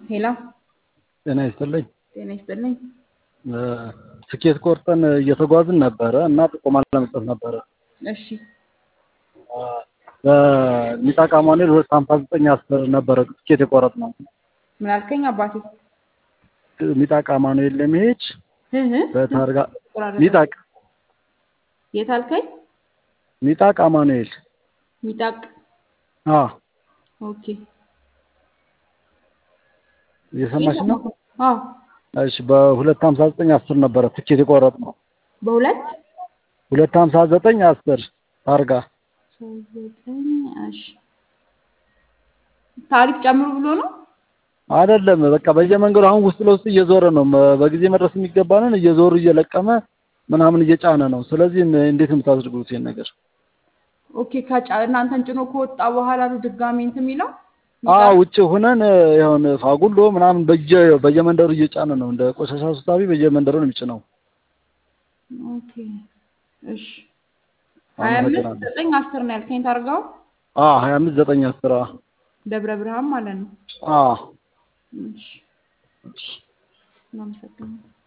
ሄሎ ጤና ይስጥልኝ። ጤና ይስጥልኝ። ትኬት ቆርጠን እየተጓዝን ነበረ እና ጥቆማ ለመስጠት ነበረ። እሺ በሚጣቃ ማኑኤል ሁለት ሀምሳ ዘጠኝ አስር ነበረ ትኬት የቆረጥነው ምን አልከኝ አባቴ? ሚጣቃ ማኑኤል ለመሄድ እህ በታርጋ ቆራረጠ። ሚጣቅ የት አልከኝ? ሚጣቅ አማኑኤል ሚጣቅ አ ኦኬ። እየሰማሽ ነው? አዎ እሺ በሁለት ሀምሳ ዘጠኝ አስር ነበረ ትኬት የቆረጥነው በሁለት ሁለት ሀምሳ ዘጠኝ አስር ታርጋ ዘጠኝ እሺ ታሪፍ ጨምሩ ብሎ ነው። አይደለም በቃ በየመንገዱ አሁን ውስጥ ለውስጥ እየዞረ ነው። መ- በጊዜ መድረስ የሚገባንን እየዞሩ እየለቀመ ምናምን እየጫነ ነው። ስለዚህ እንዴት ነው የምታደርጉት ይሄን ነገር? ኦኬ ከጫ እናንተን ጭኖ ከወጣ በኋላ ነው ድጋሚ እንትን የሚለው አ ውጭ ሆነን ይሁን ፋጉሎ ምናምን በየ በየመንደሩ እየጫነ ነው። እንደ ቆሻሻ ሰብሳቢ በየመንደሩ ነው የሚጭነው። ኦኬ እሺ ሀያ አምስት አመሰግናለሁ። ዘጠኝ አስር ነው ያልከኝ ታርጋው አ 25 ዘጠኝ አስራ ደብረ ብርሃን ማለት ነው። አ እሺ እናመሰግናለን።